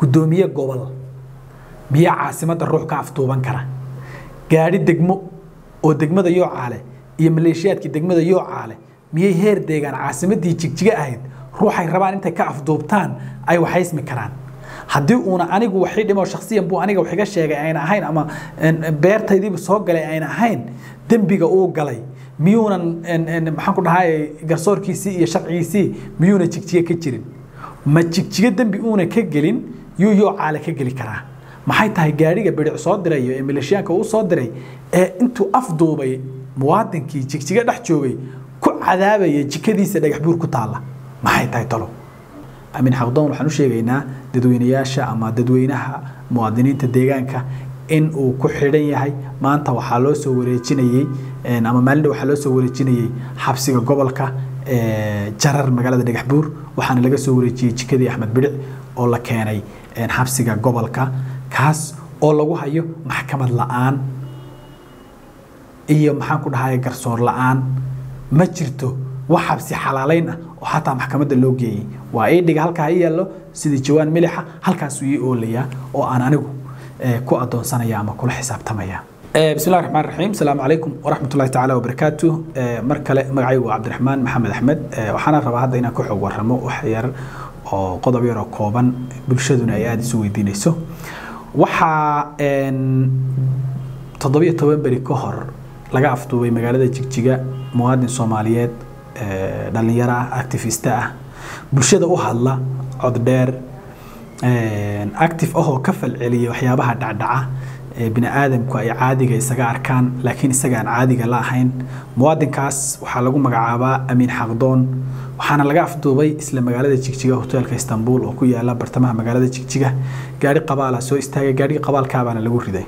guddoomiye gobol miyaa caasimadda ruux ka afduuban kara gaadhi degmo oo degmada yoocaale iyo maleeshiyaadkii degmada yoocaale miyay heer deegaan caasimaddii jigjiga ahayd ruuxay rabaan intay ka afduubtaan ay waxaysmi karaan haddii uuna anigu waxii dhimo shakhsiyan buu aniga wax iga sheegay ayna ahayn ama beertaydiiba soo galay ayna ahayn dembiga uu galay miyuunan maxaan ku dhahay garsoorkiisii iyo sharcigiisii miyuuna jigjiga ka jirin ma jigjiga dembi uuna ka gelin yuu yoocaale ka geli karaa maxay tahay gaadhiga bidhic soo dirayo ee maleeshiyaanka uu soo diray ee intuu afduubay muwaadinkii jigjiga dhex joogay ku cadaabaya jikadiisa dhagax buur ku taalla maxay tahay talo amin xaqdoon waxaan u sheegaynaa dadweynayaasha ama dadweynaha muwaadiniinta deegaanka in uu ku xidhan yahay maanta waxaa loo soo wareejinayey ama maalin waxaa loo soo wareejinayey xabsiga gobolka jarar magaalada dhagax buur waxaana laga soo wareejiyey jikadii axmed bidhic oo la keenay xabsiga gobolka kaas oo lagu hayo maxkamad la-aan iyo maxaan ku dhahay garsoor la-aan ma jirto wax xabsi xalaalayn ah oo xataa maxkamadda loo geeyey waa ii dhiga halkaa i yaallo sidii jawaan milixa halkaasuu ii oolayaa oo aan anigu ku adoonsanaya ama kula xisaabtamaya بسم الله الرحمن الرحيم السلام عليكم ورحمة الله تعالى وبركاته مركلة مقعي وعبد الرحمن محمد أحمد وحنا ربا هذا إنا كحو ورمو وحير qodob yaroo kooban bulshaduna ay aada isu weydiinayso waxaa toddobiyo toban beri ka hor laga afduubay magaalada jigjiga muwaadin soomaaliyeed dhalinyaro ah activista ah bulshada u hadla cod dheer active ahoo ka falceliya waxyaabaha dhacdhaca bini aadamku ay caadiga isaga arkaan laakiin isaga aan caadiga la ahayn muwaadinkaas waxaa lagu magacaabaa amiin xaqdoon waxaana laga afduubay isla magaalada jigjiga hoteelka istanbul oo ku yaala bartamaha magaalada jigjiga gaari qabaala soo istaagay gaarigii qabaalkaabaana lagu riday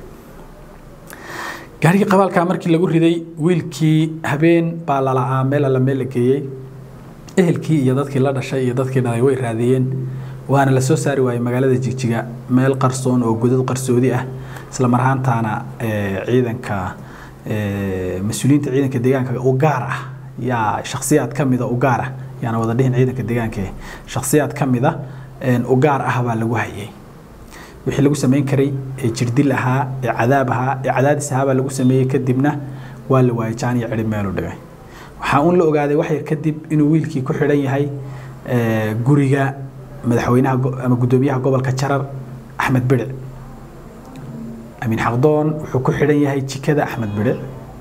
gaarigii qabaalkaa markii lagu riday wiilkii habeen baa lala'aa meel alla meel la geeyey ehelkii iyo dadkii la dhashay iyo dadkii dhalay way raadiyeen waana la soo saari waayey magaalada jigjiga meel qarsoon oo godad qarsoodi ah isla mar ahaantaana ciidanka mas-uuliyiinta ciidanka deegaanka u gaar ah yaa shakhsiyaad ka mida u gaar ah yaana wada dhihin ciidanka deegaanka shakhsiyaad ka mida u gaar ah baa lagu hayay wixii lagu samayn karay ee jirdil ahaa ee cadaab ahaa ee cadaadis ahaa baa lagu sameeyey kadibna waa la waayay jaan iyo cidhib meelu dhigay waxaa uun la ogaaday wax yar kadib inuu wiilkii ku xidhan yahay guriga madaxweynaha ama guddoomiyaha gobolka jarar axmed bidhic amiin xaqdoon wuxuu ku xidhan yahay jikada axmed bidhic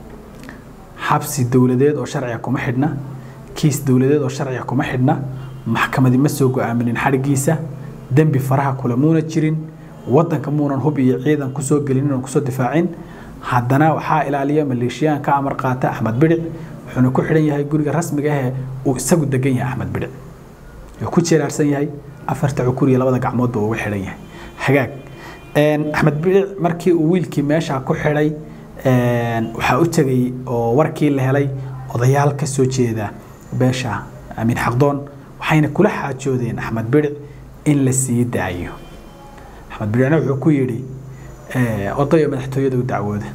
xabsi dowladeed oo sharciga kuma xidhna kiis dowladeed oo sharciga kuma xidhna maxkamadi ma soo go-aaminin xadhigiisa dembi faraha kule muuna jirin wadanka muunan hub iyo ciidan kusoo gelin inan kusoo difaacin haddana waxaa ilaaliya maleeshiyaan ka amar qaata axmed bidhic wuxuuna ku xidhan yahay guriga rasmiga ahee uu isagu degan yahay axmed bidhic wuxuu ku jeeraarsan yahay afarta cukur iyo labada gacmoodba uga xidhan yahay hagaag axmed bidhic markii uu wiilkii meesha ku xidhay waxaa u tegay oo warkii la helay odayaal ka soo jeeda beesha amiin xaqdoon waxayna kula xaajoodeen axmed bidhic in la sii daayo axmed bidhicna wuxuu ku yidhi odayo madaxtooyada u dacwooda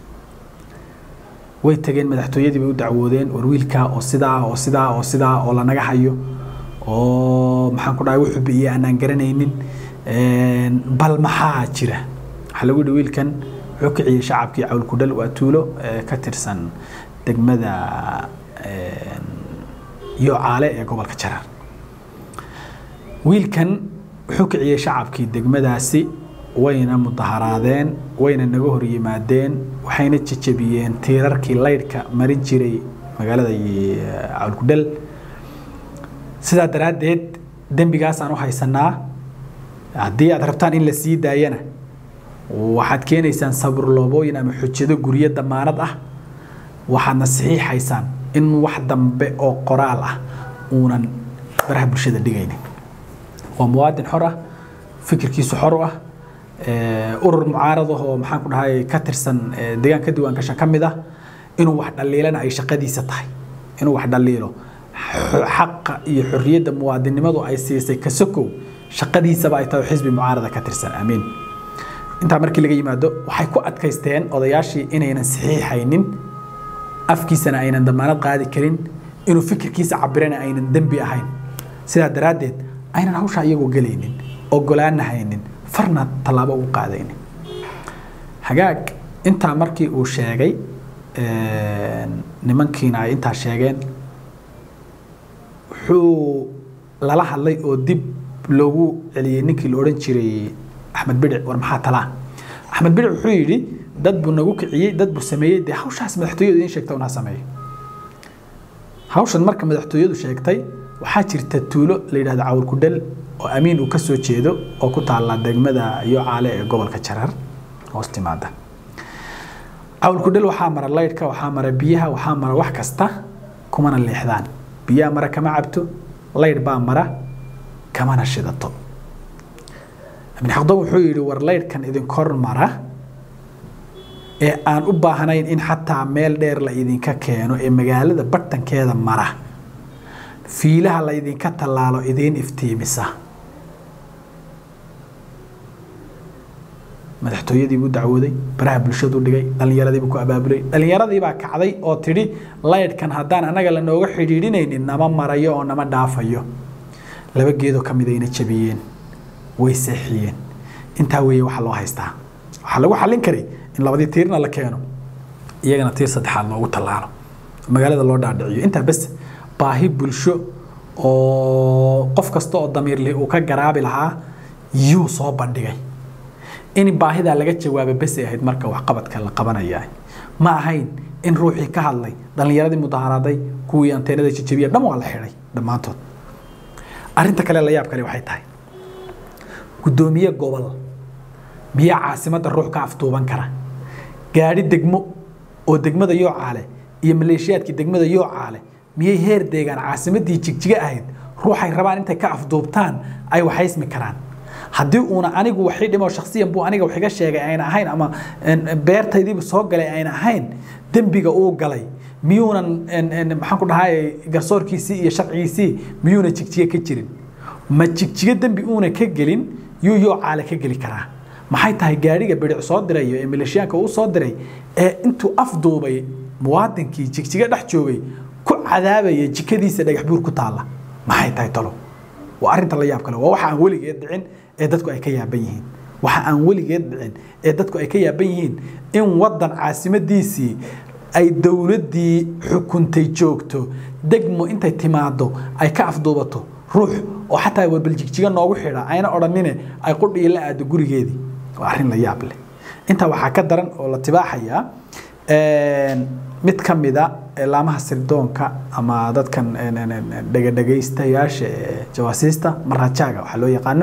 way tageen madaxtooyadii bay u dacwoodeen war wiilkaa oo sidaa oo sidaa oo sidaa oo lanaga hayo oo maxaan ku dhahay wuxuu bi'iyey aanaan garanaynin bal maxaa jira waxaa lagu yidhi wiilkan wuxuu kiciyey shacabkii cawlkudhal waa tuulo ka tirsan degmada yoocaale ee gobolka jarar wiilkan wuxuu kiciyey shacabkii degmadaasi wayna mudaharaadeen wayna naga hor yimaadeen waxayna jejebiyeen tiirarkii laydhka marin jiray magaalada cawlkudhal sidaa daraaddeed dembigaasaan u haysanaa haddii aad rabtaan in la sii daayana waxaad keenaysaan saburloobooyin ama xujado guryo damaanad ah waxaadna saxiixaysaan in wax dambe oo qoraal ah uunan baraha bulshada dhigaynin waa muwaadin xor ah fikirkiisu xor u ah urur mucaarad ah oo maxaan ku dhahay ka tirsan deegaanka diiwaangashan ka mid ah inuu wax dhaliilana ay shaqadiisa tahay inuu wax dhaliilo xaqa iyo xorriyadda muwaadinnimadu ay siisay kasokow shaqadiisaba ay tahay xisbi mucaarada ka tirsan amiin intaa markii laga yimaado waxay ku adkaysteen odayaashii inaynan saxiixaynin afkiisana aynan damaanad qaadi karin inuu fikirkiisa cabirana aynan dembi ahayn sidaa daraaddeed aynan hawshaa iyagoo gelaynin ogolaana haynin farna tallaabo ugu qaadaynin hagaag intaa markii uu sheegay nimankiina ay intaa sheegeen wuxuu lala hadlay oo dib loogu celiyey ninkii la odhan jiray axmed bidic war maxaa talaa axmed bidic wuxuu yidhi dad buu nagu kiciyey dad buu sameeyey dee hawshaas madaxtooyadu idiin sheegta unaa sameeyo hawshan marka madaxtooyadu sheegtay waxaa jirta tuulo la yidhahdo cawrkudhel oo amiin uu ka soo jeedo oo ku taalla degmada iyo caale ee gobolka jarar hoos timaada cawlkudhel waxaa mara laydhka waxaa mara biyaha waxaa mara wax kasta kumana leexdaan biyaha mara kama cabto laydh baa mara kamana shidato ibn xaqdoon wuxuu yidhi war laydhkan idinkor mara ee aan u baahnayn in xataa meel dheer la idinka keeno ee magaalada bartankeeda mara fiilaha la idinka tallaalo idiin iftiimisa madaxtooyadii buu dacwooday baraha bulshadu dhigay dhallinyaradii buu ku abaabulay dhallinyaradii baa kacday oo tidhi laydhkan haddaan annaga lanooga xidhiidhinaynin nama marayo oo nama dhaafayo laba geedoo ka midayna jabiyeen way seexiyeen intaa weeye waxaa loo haystaa waxaa lagu xallin karay in labadii tiirna la keeno iyagana tiir saddexaad loogu tallaalo magaalada loo dhaadhiciyo intaa bes baahi bulsho oo qof kasta oo damiirli uu ka garaabi lahaa yuu soo bandhigay in baahidaa laga jawaaba besay ahayd marka waxqabadka la qabanaya ma ahayn in ruuxii ka hadlay dhallinyaradii mudaharaaday kuwii anteenada jajabiya dhan waa la xidhay dhammaantood arrinta kale la yaab kale waxay tahay guddoomiye gobol miyaa caasimadda ruux ka afduuban kara gaadhi degmo oo degmada yoocaale iyo maleeshiyaadkii degmada yoocaale miyay heer deegaan caasimaddii jigjiga ahayd ruuxay rabaan intay ka afduubtaan ay waxaysmi karaan haddii uuna anigu waxii dhimo shakhsiyan buu aniga wax iga sheegay ayna ahayn ama beertaydiibu soo galay ayna ahayn dembiga uu galay miyuunan maxaan ku dhahay garsoorkiisii iyo sharcigiisii miyuuna jigjiga ka jirin ma jigjiga dembi uuna ka gelin yuu yoo caale ka geli karaa maxay tahay gaadhiga bidhic soo dirayo ee maleeshiyaanka uu soo diray ee intuu afduubay muwaadinkii jigjiga dhex joogay ku cadaabaya jikadiisa dhagax buur ku taalla maxay tahay talo waa arrinta la yaab kale waa waxa aan weligeed dhicin ee dadku ay ka yaaban yihiin waxa aan weligeed dhicin ee dadku ay ka yaaban yihiin in waddan caasimadiisii ay dowladdii xukuntay joogto degmo intay timaado ay ka afduubato ruux oo xataa warbaljigjiga noogu xidha ayna odhanine ay qudhiyo la aado gurigeedii waa arrin la yaab leh intaa waxaa ka daran oo la tibaaxayaa mid ka mida laamaha sirdoonka ama dadkan dhegadhegaystayaasha ee jawaasiista marajaaga waxaa loo yaqaano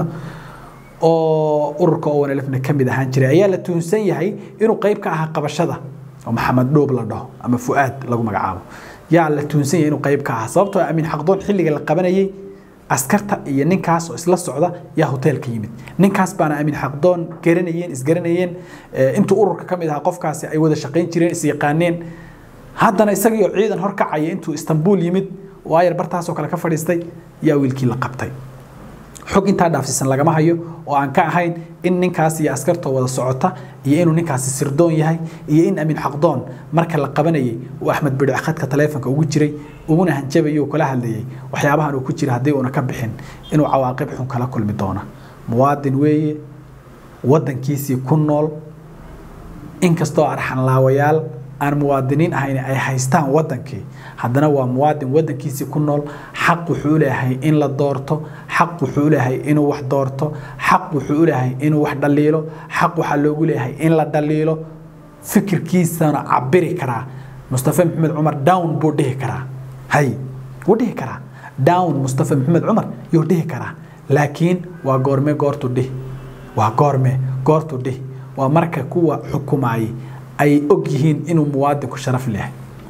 oo ururka owanlfna ka mid ahaan jiray ayaa la tuunsan yahay inuu qayb ka ahaa qabashada oo maxamed dhoob la dhaho ama fu'aad lagu magacaabo yaa la tuunsan yahay inuu qayb ka ahaa sababtoo amiin xaqdoon xilliga la qabanayay askarta iyo ninkaas oo isla socda yaa hoteelka yimid ninkaas baana amiin xaqdoon garanayeen isgaranayeen intuu ururka ka mid ahaa qofkaasi ay wada shaqayn jireen isyaqaaneen haddana isagiioo ciidan horkacaya intuu istanbul yimid oo ayar bartaasoo kale ka fadhiistay yaa wiilkii la qabtay xog intaa dhaafsiisan lagama hayo oo aan ka ahayn in ninkaas iyo askartoo wada socota iyo inuu ninkaasi sirdoon yahay iyo in amiin xaqdoon marka la qabanayay uu axmed bidhic khadka taleefonka ugu jiray uguna hanjabayay uu kala hadlayay waxyaabahan uu ku jira haddii uuna ka bixin inuu cawaaqib xun kala kulmi doona muwaadin weeye waddankiisii ku nool inkastoo arxanlaawayaal aan muwaadiniin ahayn ay haystaan waddankii haddana waa muwaadin waddankiisii ku nool xaq wuxuu leeyahay in la doorto xaq wuxuu leeyahay inuu wax doorto xaq wuxuu leeyahay inuu wax dhaliilo xaq waxaa loogu leeyahay in la dhaliilo fikirkiisana cabiri karaa mustafa maxamed cumar down buu dhihi karaa hay wuu dhihi karaa down mustafa maxamed cumar yuu dhihi karaa laakiin waa goorme goortu dhihi waa goorme goortu dhihi waa marka kuwa xukumaayay ay og yihiin inuu muwaadinku sharaf leeyahay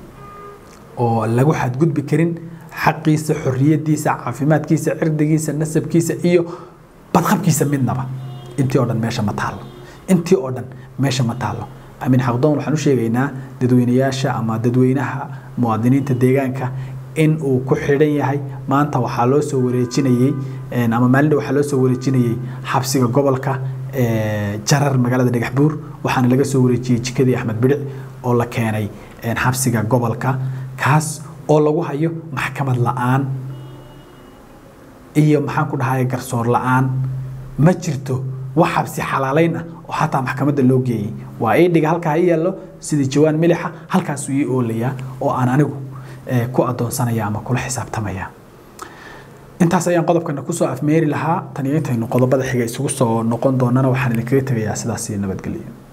oo lagu xadgudbi karin xaqiisa xorriyadiisa caafimaadkiisa cirdigiisa nasabkiisa iyo badqabkiisa midnaba intii oo dhan meesha ma taallo intii oo dhan meesha ma taallo amiin xaqdoon waxaan u sheegaynaa dadweynayaasha ama dadweynaha muwaadiniinta deegaanka in uu ku xidhan yahay maanta waxaa loo soo wareejinayey ama maalin waxaa loo soo wareejinayey xabsiga gobolka jarar magaalada dhagaxbuur waxaana laga soo wareejiyey jikadii axmed bidhic oo la keenay xabsiga gobolka kaas oo lagu hayo maxkamad la-aan iyo maxaan ku dhahay garsoor la-aan ma jirto wax xabsi xalaalayn ah oo xataa maxkamadda loo geeyey waa ii dhiga halkaa i yaallo sidii jawaan milixa halkaasuu ii oolayaa oo aan anigu ku adoonsanaya ama kula xisaabtamaya intaas ayaan qodobkana kusoo afmeeri lahaa tan iyo intaynu qodobada xiga isugu soo noqon doonana waxaan idinkaga tegayaa sidaas iyo nabadgelyo